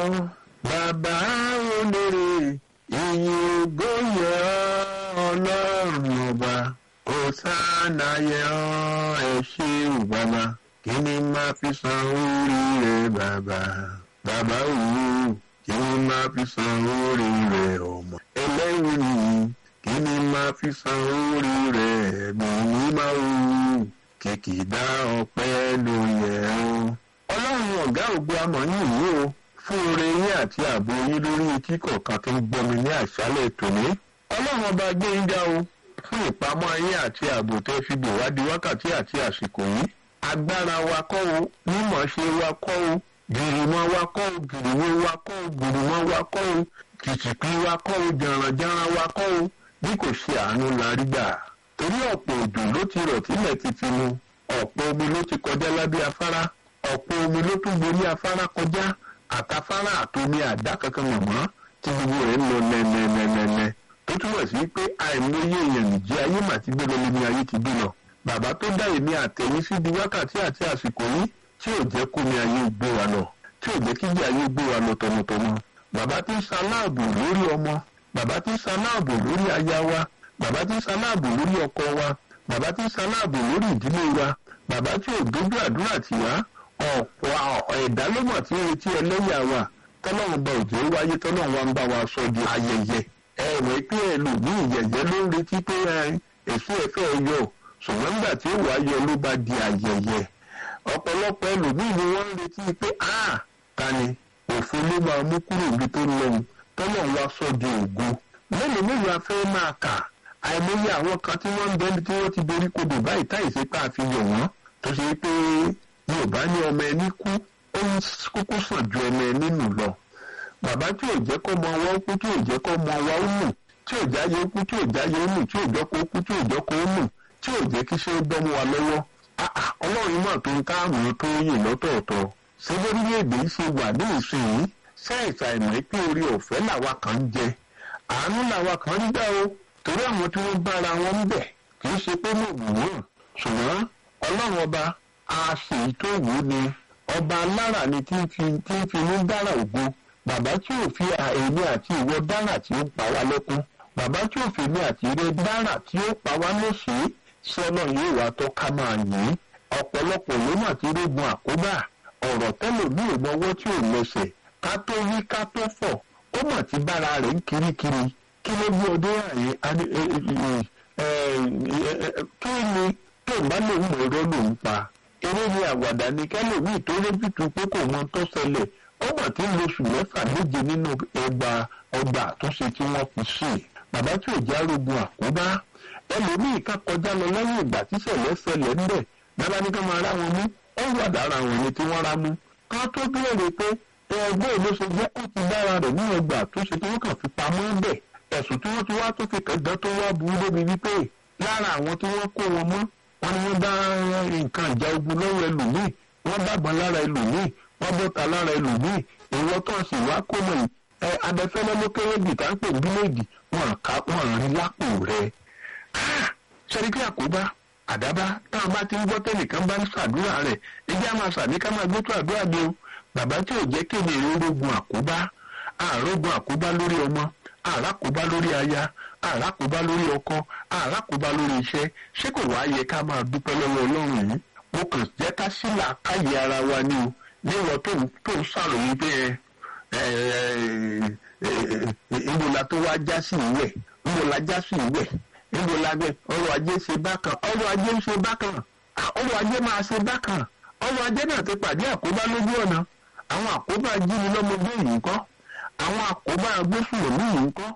bàbá olóore ìyìn ògo yẹ ọ́ ọlọ́run ọba ọ̀sánà yẹ ọ́ ẹ ṣé o bàbá kí ni máa fi san orí rẹ bàbá bàbá òwú kí ni máa fi san orí rẹ ọmọ ẹlẹ́rìí nìyí kí ni máa fi san orí rẹ ẹ̀mí mi máa wù kìkìdá ọpẹ́ ló yẹ ọ́. ọlọ́run ọ̀gá ògbó amọ̀ yìí o fún oore yín àti ààbò yín lórí etí kọ̀ọ̀kan tó ń gbọ́mi ní àṣálẹ̀ tòní. ọlọ́run ọba gbé yín ga o fún ìpamọ́ yín àti ààbò tẹ́ fi bò wá di wákàtí àti àsìkò yìí. agbára wa kọ́ o mímọ̀ ṣe wa kọ́ o gìrìmọ̀ wa kọ́ o gìrìwó wa kọ́ o gìrìmọ̀ wa kọ́ o kìtìpì wa kọ́ o jàǹrànjàǹrà wa kọ́ o bí kò ṣe àánú la rí gbà. torí ọ̀pọ̀ òjò ló ti rọ̀ tílẹ̀ ti ti mu ọ̀pọ̀ omi ló ti kọjá lábẹ́ afárá ọ̀pọ̀ omi ló tún borí afárá kọjá àtafárá àtomi àdá kankan mọ̀mọ́ tí gbogbo rẹ̀ ń lọ nẹ́nẹ́nẹ́nẹ́ tó túmọ̀ sí pé àìmọye èèyàn nìjí ayé mà ti gbé lọ ní ayé ti gbé lọ. bàbá tó dá èmi àtẹ̀yìn sí di wákàtí àti àsìkò yìí tí ò jẹ́ kó ní ayé gbé wa lọ tí ò jẹ́ kíjì ayé gbé wa lọ tọmọtọmọ. bàbá tí ń ṣaláàbò lórí ọmọ bàbá tí ń ṣaláàbò lórí aya wa bàbá tí ń ṣaláàbò lórí ọkọ wa bàbá tí ń ṣaláàbò lórí ìdílé wa bàbá tí ò dójú àdúrà tì wá ọ̀pọ̀ ẹ̀dá ló mọ̀ tí ń retí ẹlẹ́yà wa tọ́lọ́run bá òjò wáyé tọ́lọ́run wa ń bá wa sọ di ayẹyẹ ẹ̀rọ pé ẹlòmíì yẹ̀yẹ́ ló ń retí pé èso ẹ̀fẹ́ yọ ṣùgbọ́n nígbà tí ó wàá yọ ló bá di ayẹyẹ ọ̀pọ̀lọpọ̀ ẹlòmíì ni wọ́n ń retí pé a ta ni òfo ló máa mú kúrò ibi tó lọ́hùn tọ́lọ́run wa sọ di ògo mélòó mélòó afẹ́ máa kà àìmọye àwọn kan tí wọ́n ń bẹ́ni tí wọ́n ti dorí kodò báyìí táìsí pé àfihàn wọ́n tó ṣe pé yorùbá ní ọmọ ẹni kú ó ń kúkú sàn ju ọmọ ẹni nù lọ bàbá tí ò jẹ́ kó mọ ọwọ́ kú tí ò jẹ́ kó mọ ọwọ́ ó nù tí ò jáyé kú tí ò jáyé ó nù tí ò jẹ́ kó kú tí ò jẹ́ kó nù tí ò jẹ́ kí ṣe ó bọ́ mu wa lọ́wọ́ ọlọ́run náà tó ń káàmù tó yè lọ́tọ̀ọ̀tọ̀ ṣé lórílẹ̀‐èdè yìí ṣe wà ní ìsinyìí ṣáìsà ìmọ̀ pé orí ọ̀fẹ́ làwa kan ń jẹ àánú làwa kan ń gbà o torí àwọn tí wọ́n bára wọn ń bẹ̀ kì í ṣe pé mo wù wọ́n ṣùgbọ́n ọlọ́run ọba a sì tó wù ú ni ọba alára ni tí ń fi tí ń fi ní dára ògo bàbá tí ò fi èmi àti ìwọ dára tí ó pa wá lẹ́kún bàbá tí ò fi èmi àti ìrẹ dára tí ó pa wá lóṣè sọ́nà yóò wá tó ká máa yìn ọ̀pọ̀lọpọ̀ ló mà ti régun àkóbá ọ̀rọ̀ tẹ́lẹ̀ bí ìmọ̀wọ́ tí ò lẹ́sẹ̀ ká tó wí ká tó fọ̀ ó mà ti bára rẹ̀ ń kirikiri kí ló gbé ọdún àyè kí ni tó bá lòun mọ̀ ẹ̀rọ lòun pa eré ni àwàdà ni kẹlòmíì tó lójútu pé kò mọ tó ṣẹlẹ̀ ó mà ti ń lo oṣù mẹ́fà méje nínú ẹgbà ọgbà àtúnṣe tí wọ́n fi ṣe bàbá tí ò já rogun àkóbá ẹlòmíì ká kọjá lọ lẹ́yìn ìgbà tí ṣẹlẹ̀ ṣẹlẹ̀ ń bẹ̀ bàbá ní ká máa rá wọn mú ó wà dára wọn ni tí wọ́n rá mú ká tó béèrè pé ẹgbẹ́ ìlú ṣe jẹ́ ó ti dára rẹ̀ ní ẹgbà àtúnṣe tí wọ́n kàn fi pamọ́ bẹ̀ ẹ̀sùn tí wọ́n ti wá tó fi kẹ̀gbẹ́ tó wá burú débi wípé lára àwọn tí wọ́n kó wọn mọ́ wọ́n ní wọ́n dá nǹkan ìjà ogun lọ́wọ́ ẹlòmíì wọ́n dàgbọ́n lára ẹlòmíì wọ́n bọ́ta lára ẹlòmíì ìwọ tó ń sì wá kó mọ̀ ẹ abẹ́fẹ́lẹ́ ló kéré bì tá ń pè bíléèdì wọn ká wọn rí lápò rẹ. sẹ́ríkì àkóbá àdábá táwọn bá ti ń gbọ́ tẹ́nìkan bá ń ṣàdúrà rẹ̀ ẹjẹ́ á máa ṣàní ká máa gbé tó àdúrà ni o bàbá tí ò jẹ́ kéde ìrógun àkóbá àrógun àkóbá lórí ọmọ àràkóbá lórí aya àràkóbá lórí ọkọ àràkóbá lórí iṣẹ́ ṣé kò wá yẹ ká máa dúpẹ́ lọ́wọ́ ọlọ́run yìí mo kàn jẹ́ ká sílà káyé ara wa ni o níwọ̀n tó ń tó ń ṣàròyìn pé ìmọ̀lá tó wá já sí ìwẹ̀ ìmọ̀lá já sí ìwẹ̀ ìmọ̀lá gbẹ ọrọ̀ ajé ṣe bákan ọrọ̀ ajé ń ṣe bákan ọrọ̀ ajé máa ṣe bákan ọrọ̀ ajé náà ti pàdé àkóbá lójú ọ̀nà àwọn àkóbá jíni lọ́mọdé yìí ń kọ́ àwọn àkóbá agbésùnmọ̀ ní yìí ń kọ́